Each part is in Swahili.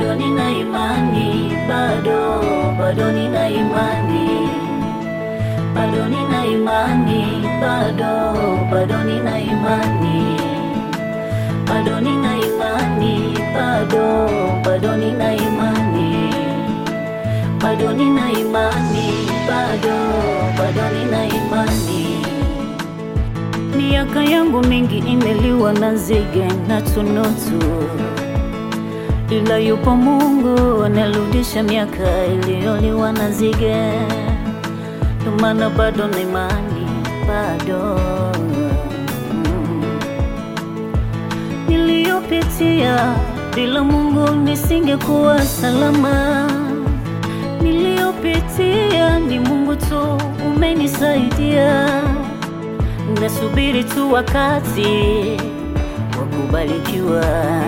bado nina imani, bado bado nina imani, bado nina imani, bado bado nina imani, bado nina imani, bado bado nina imani, bado nina imani, bado bado nina imani. Miaka yangu mingi imeliwa na nzige na tunutu, ila yupo Mungu anarudisha miaka iliyoliwa na nzige. Ndio maana bado na imani, bado mm. Niliyopitia bila Mungu nisingekuwa salama. Niliyopitia ni Mungu tu umenisaidia. Nasubiri tu wakati wa kubarikiwa,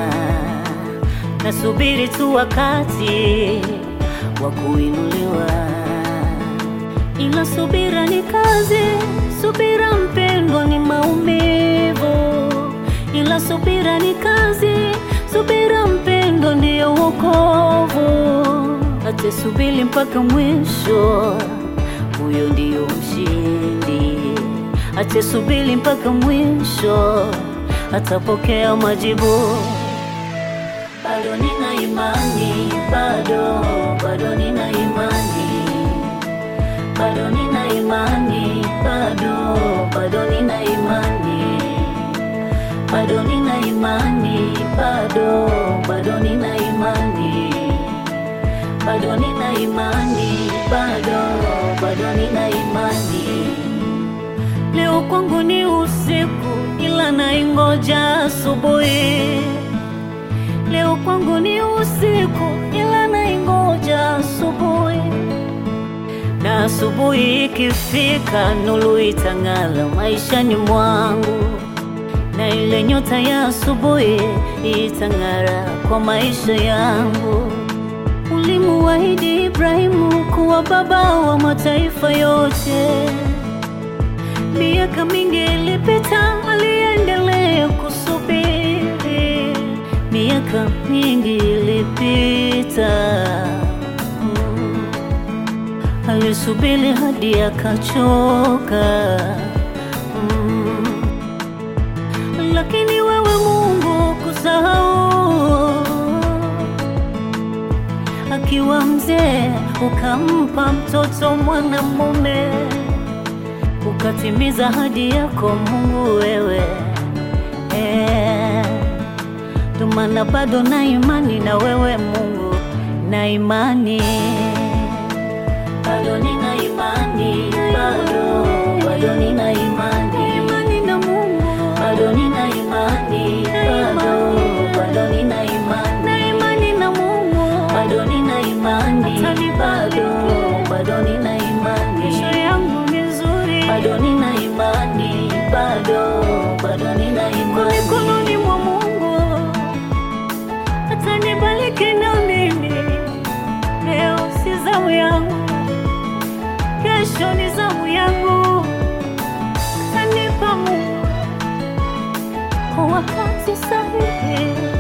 nasubiri tu wakati wa kuinuliwa, ila subira ni kazi, subira mpendwa ni maumivu, ila subira ni kazi, subira mpendwa ndiyo wokovu. Atasubiri mpaka mwisho, huyo ndiyo mshindi atasubiri mpaka mwisho, atapokea majibu. Bado nina imani, bado bado nina imani, bado nina imani, bado bado nina imani, bado nina imani, bado bado nina imani, bado nina imani, bado bado nina imani. Leo kwangu ni usiku, ila naingoja asubuhi. Leo kwangu ni usiku, ila naingoja asubuhi. Na asubuhi ikifika, nuru itang'ara maishani mwangu, na ile nyota ya asubuhi itang'ara kwa maisha yangu. Ulimuahidi Ibrahimu kuwa baba wa mataifa yote. Miaka mingi ilipita, aliendelea kusubiri. Miaka mingi ilipita, mm. alisubiri hadi akachoka, mm. lakini wewe Mungu kusahau, akiwa mzee ukampa mtoto mwanamume ukatimiza hadi yako Mungu wewe, eh, ndio maana bado na imani na wewe Mungu, na imani bado nina imani, bado bado nina imani, imani na Mungu, bado nina imani, bado bado nina imani, na imani na Mungu, bado nina imani, bado bado nina imani, kesho yangu ni nzuri, bado nina imani, bado bado nina imani, mikononi mwa Mungu atanibariki na mimi. Leo si zamu yangu, kesho ni zamu yangu, atanipa Mungu kwa wakati sahihi.